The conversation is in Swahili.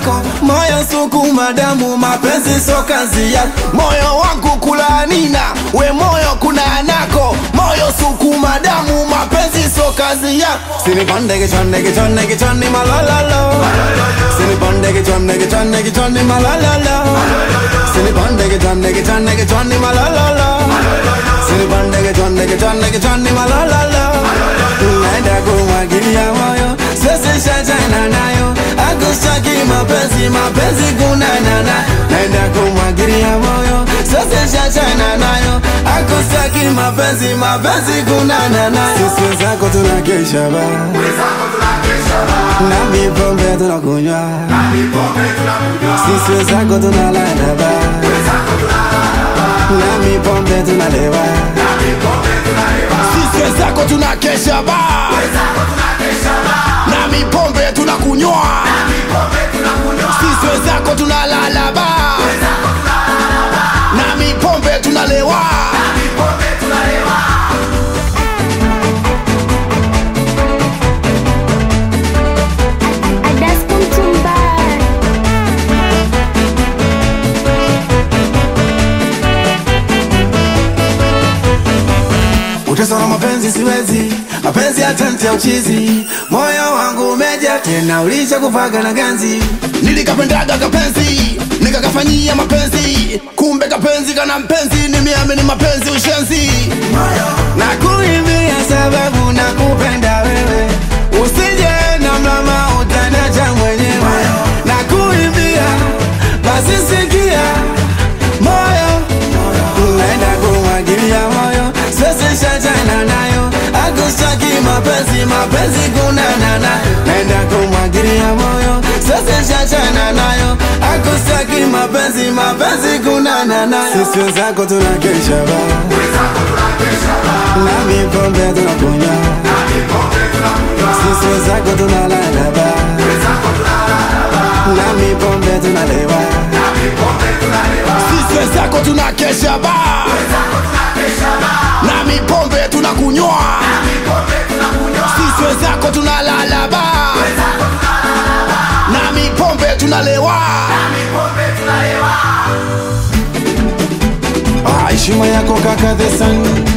yako, moyo sukuma damu, mapenzi so kazi yako, moyo wangu kulanina, we moyo kuna nako, moyo sukuma damu, mapenzi so kazi yako. Sinipande kichwani kichwani kichwani malololo, sinipande kichwani kichwani kichwani malololo, sinipande kichwani kichwani kichwani malololo, sinipande kichwani kichwani kichwani malololo, naenda kumwagilia moyo, sisi shachana nayo, akustaki mapenzi mapenzi kunanana, naenda kumwagilia moyo, sisi shachana nayo, akustaki mapenzi mapenzi kunanana, sisi zako tunakesha ba na mipombe tunakunywa, sisi zako tunalala ba na mipombe tunalewa, sisi zako tunakesha ba na mipombe tunakunywa, sisi zako tunalala ba na mipombe tunalewa. Adasko Mtumba. Uteswa na mapenzi siwezi, mapenzi ya tenti ya uchizi, moyo wangu umeja tena, ulisha kufaga na ganzi. Nilikapendaga kapenzi, nikakafanyia mapenzi, kumbe kapenzi kana mpenzi, nimeamini mapenzi ushenzi. Na kuimbia sababu nakupenda wewe, usije na mlama utanacha mwenyewe. Na kuimbia basi sikia moyo naenda kumwagilia moyo, sisi shachana nayo, akustaki mapenzi mapenzi kunanana, naenda kumwagilia moyo, sisi shachana nayo, akustaki mapenzi mapenzi kunanana, sisi wenzako tunakesha ba na mipombe tunakunywa, sisi wenzako tunalala ba na mipombe tunalewa, sisi wenzako tunakesha ba na mipombe tunakunywa, sisi wenzako tunalala ba na mipombe tunalewa. Ah, Heshima yako kaka the sun